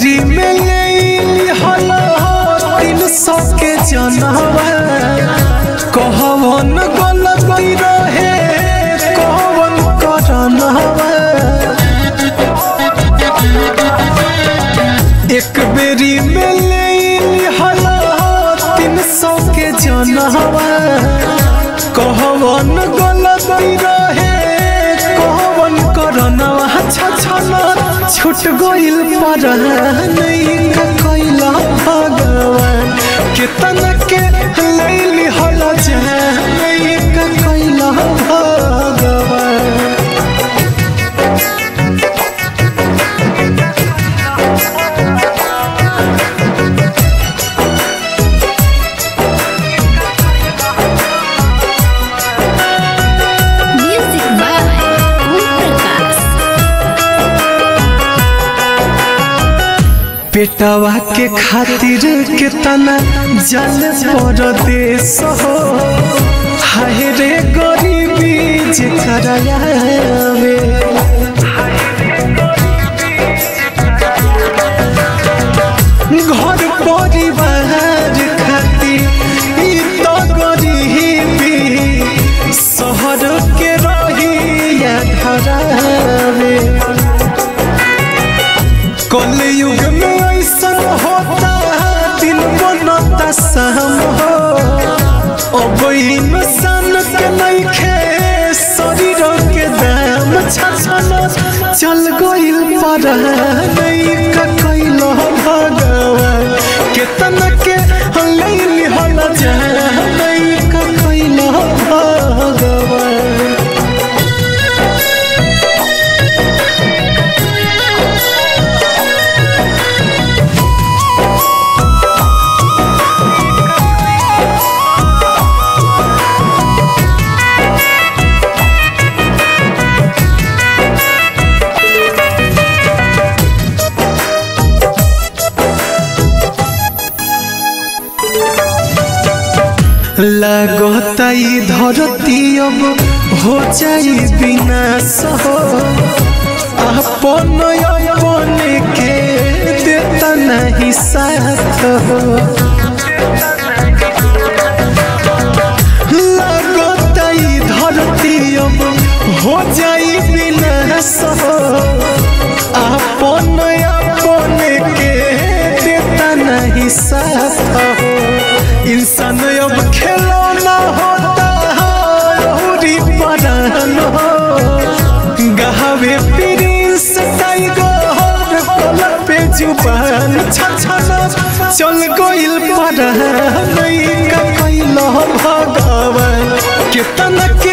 बेरी में ले हला तीन सौ के जनवा कहवन गलती रहे कहवन करनवा एक बेरी में ले हला तीन सौ के जनवा कहवन गलती रहे कहवन करनवा छछना छूट गइल पर नहीं कैला भगवान कितना के लैली हल नहीं कैला भगवान Music by Om Prakash. पेटवा के खातिर कितना जल परदेश हो हाय रे गरीबी जेकरा आवे घर परिवार खातिर ई तो गरीबी शहर के रही या धरावे कलयुग में ऐसा होता दिन बनता शाम हो अब इंसान के नइखे शरीर के दाम छछन चल गइल पर नहीं का कैल भगवान केतना के लैली हल जा नहीं का कैल भगवान लगता ई धरती अब हो जाई विनाश हो अपन अपन के देता नहीं साथ हो लगता ई धरती अब हो जाई विनाश हो अपन अपन के देता नहीं साथ हो इंसान अब खिलौना होता है औरी परान हो गहावे प्रिंस टाइगर कलर पे जुबान छछना चल गइल पर नहीं का कैल भगवान कितना के